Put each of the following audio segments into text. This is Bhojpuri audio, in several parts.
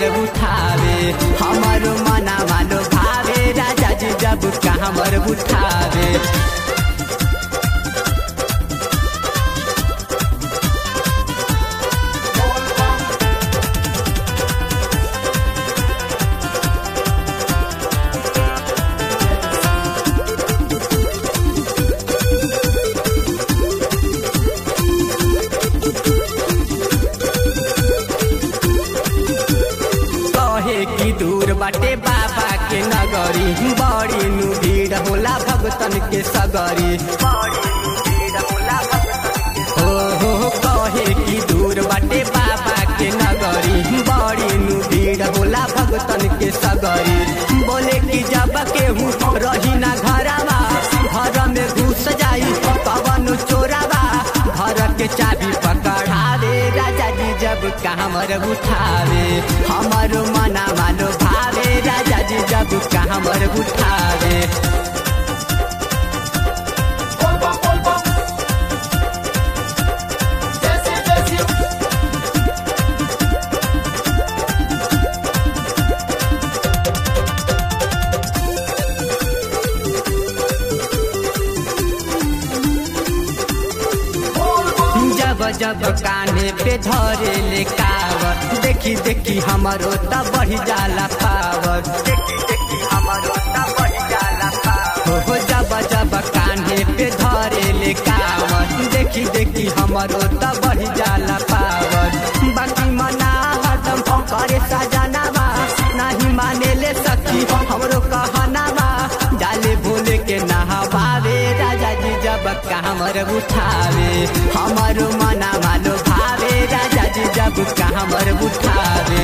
उठावे हमर मना मानो भावे राजा जी जब कामर उठावे कहे की दूर बाटे बाबा के नगरी बड़ी नु भीड़ होला भगतन के सगरी हो हो हो, कहे की दूर बाटे बाबा के नगरी बड़ी नु भीड़ होला भगतन के सगरी बोले की जब केहू रही ना घरवा घर में घुस जाई पवन चोरावा घर के चाबी पकड़ावे राजा जी जब कामर उठावे हमर मना मानो भावे राजा जी जब कामर उठावे Volvo, Volvo. Jesse, Jesse. जब जब काने पे धरे ले कावर देखी देखी हमारो त बढ़ी जाला पावर देखी देखी हमारो त बढ़ी जाला पावर हो जब जब काने पे धरे ले कावर देखी देखी हमारो त बढ़ी जाला पावर बाकी मना हरदम करे सजनावा नहीं माने ले सखी हमरो कहनावा डाले भोले के नहवावे राजा जी जब कामर उठावे हमर मना मानो भावे राजा जी जब कामर उठावे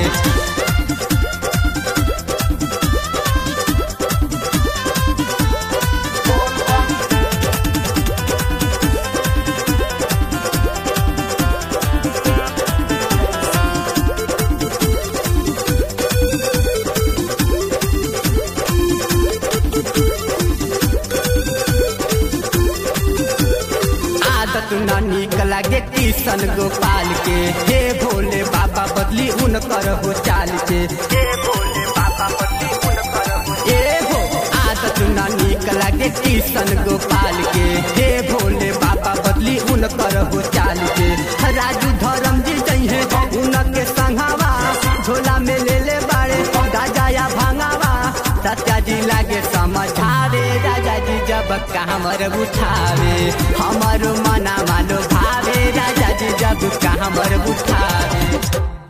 आदत न निक लागे किशन गोपाल के हे भोले बाबा बदली उनकर हो चाल के हे भोले बाबा बदली उनकर हो ए हो आदत न निक लागे किशन गोपाल के हे भोले बाबा बदली उनकर हो चाल के राजू धर्म जी जइहे उनके संघावा झोला में ले ले बाड़े गाजा या भांगावा सत्या जी लागे समझावे राजा जी जब कामर उठावे हमर मना मानो भावे राजा जी जब कामर उठावे